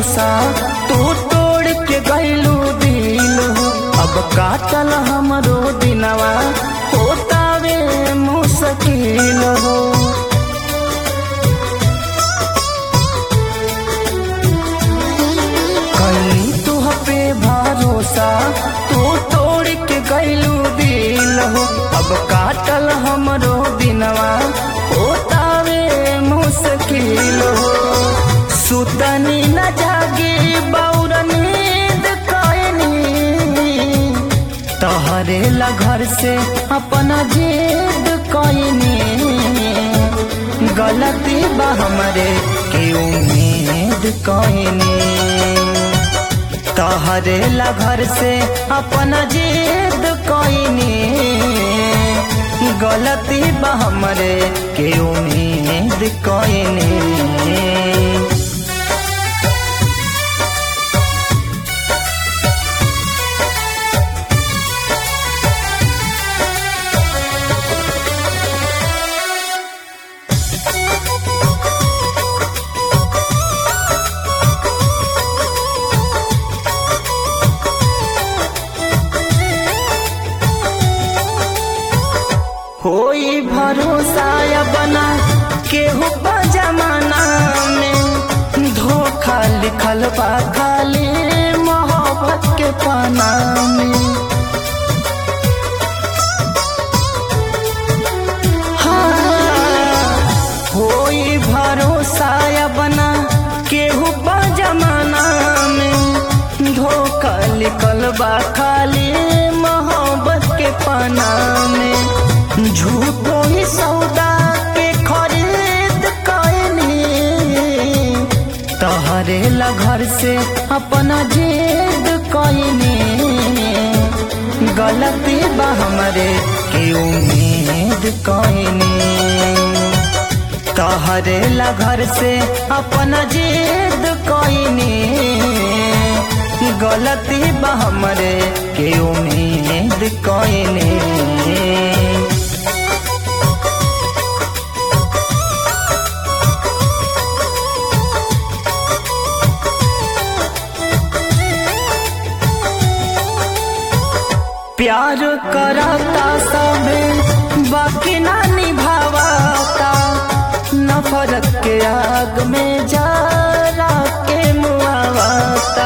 भरोसा तू तोड़ के गईलू दिल हो अब काटल हमरो दिनवा होतावे मुश्किल हो कहीं तुह पे भरोसा तू तोड़ के गईलू दिल हो अब काटल हमरो दिनवा होतावे मुश्किल हो सुतनी न जागी बौर नींद कयनी तहरे ला घर से अपना जिद कयनी गलती बा हमरे के उम्मीद कयनी तहरे ला घर से अपना जिद कयनी गलती बा हमरे के उम्मीद कयनी होई भरोसा या बना केहू बा जमाना में धोखा लिखल बा खाली मोहब्बत के पाना में हाँ, होई भरोसा या बना केहू बा जमाना में धोखा लिखल बा खाली मोहब्बत के पाना में झूठो ही सौदा के खरीद कयनी तहरे ला घर से अपना जिद कयनी गलती बा हमरे के उम्मीद कयनी तहरे ला घर से अपना जिद कयनी गलती बा हमरे के उम्मीद कयनी प्यार करता सबे बाकी ना निभावता नफरत के आग में जरा के मुआवता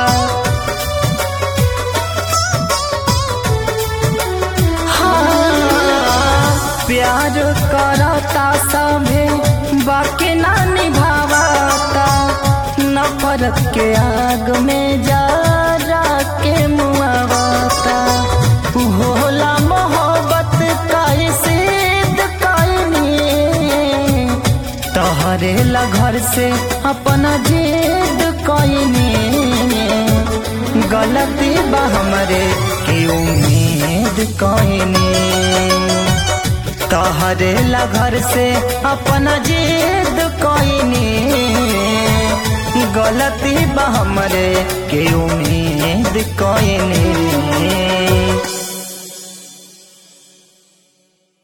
हाँ, प्यार करता सबे बाकी ना निभावता नफरत के आग में जरा के मुआवता होला मोहब्बत का सिद्ध कयनी तहरे ला घर से अपना जिद कयनी गलती बा हमरे के उम्मीद कयनी तहरे ला घर से अपना जिद कयनी गलती बा हमरे के उम्मीद कयनी